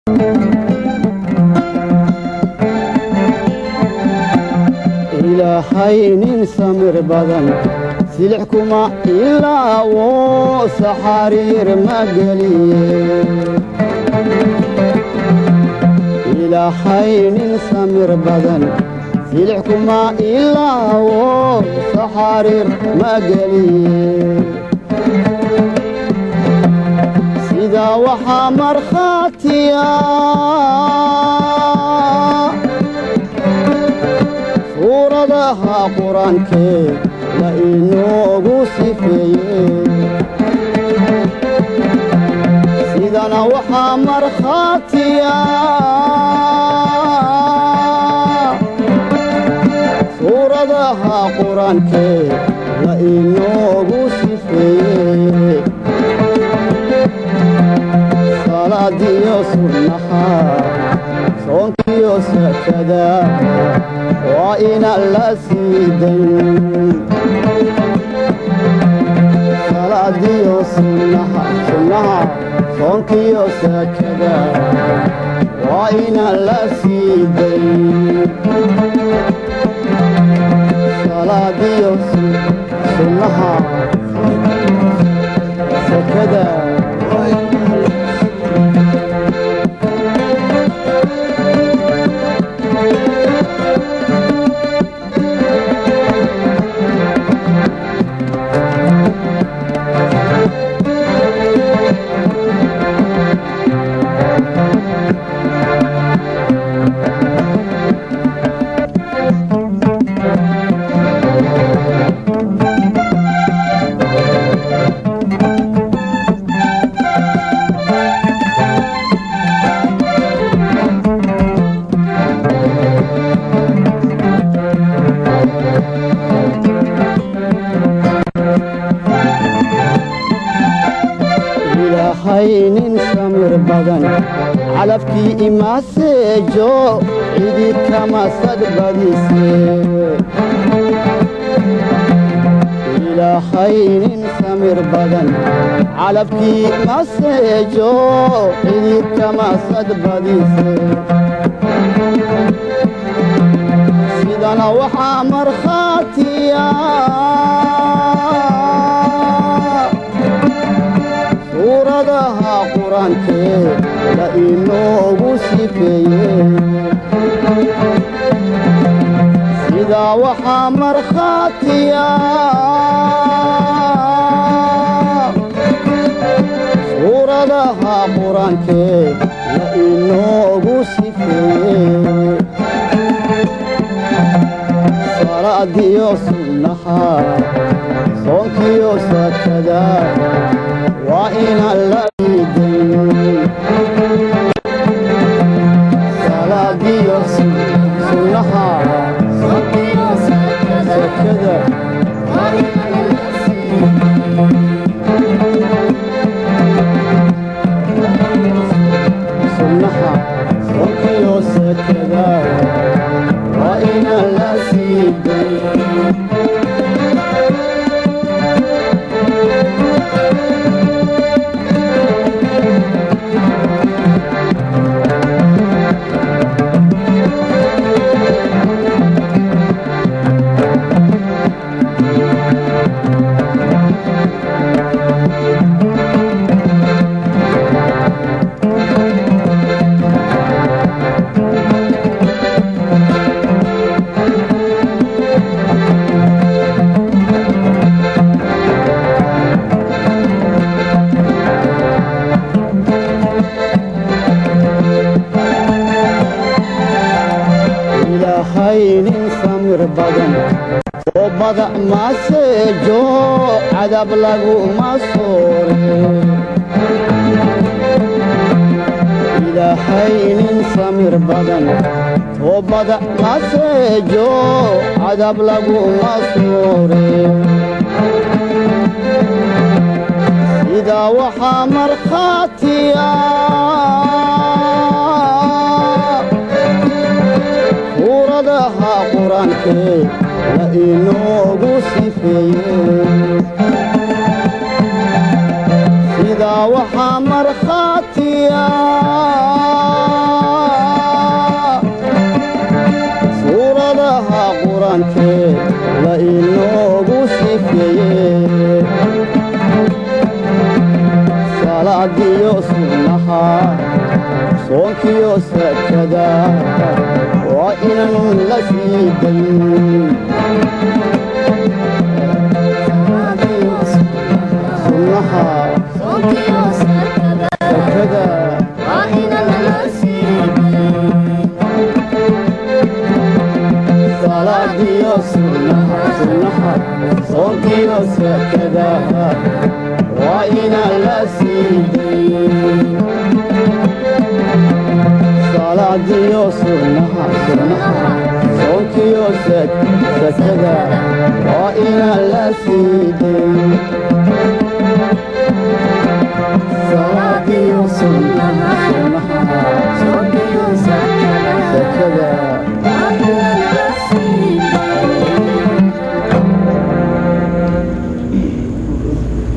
ilaahay nin samir badan silix kuma ilaawo saxariir ma geliye ilaahay nin samir badan silix kuma ilaawo saxariir ma geliye sidaa waxaa markhaatiya suuradaha qur-aankee la inoogu sifeeye sidana waxaa markhaatiya suuradaha qur-aankee la inoogu sifeeye salaadiyo sunnaha soonkiyo sakada waa inaan la siidan salaadiyo sunnaha sunnaha soonkiyo sakada waa inaan la siidan salaadiyo sunnaha sakada ilaahay nin samir badan calafkii imaaseejo cidi kama sadbadise ilaahay nin samir badan calafkii imaaseejo cidi kama sadbadise sidana waxaa markhaatiya suuradaha qur-aankee la inoogu sifeeye sidaa waxaa markhaatiya suuradaha qur-aankee la inoogu sifeeye salaadiyo sunnaha soonkiyo sakada waa inaan la iidan salaadiyo sunnaha sakada sunnaha soonkiyo sakada waa inaan la siidan ilaahay nin samir badan oo badac maaseejo cadab laguma soore ilaahay nin samir badan oo badac maaseejo cadab laguma soore sidaa waxaa markhaatiya suuradaha qur-aankee la inoogu sifeeye sidaa waxaa markhaatiya soonkiyo sakada waa inan la sii dayn sunnaha sakada salaadiyo sunnaha sunnaha soonkiyo sakada waa inan la sii dayn salaadiyo sunnaha sunnaha soonkiyo sakada waa inan la sii dayn salaadiyo sunnaha sunnaha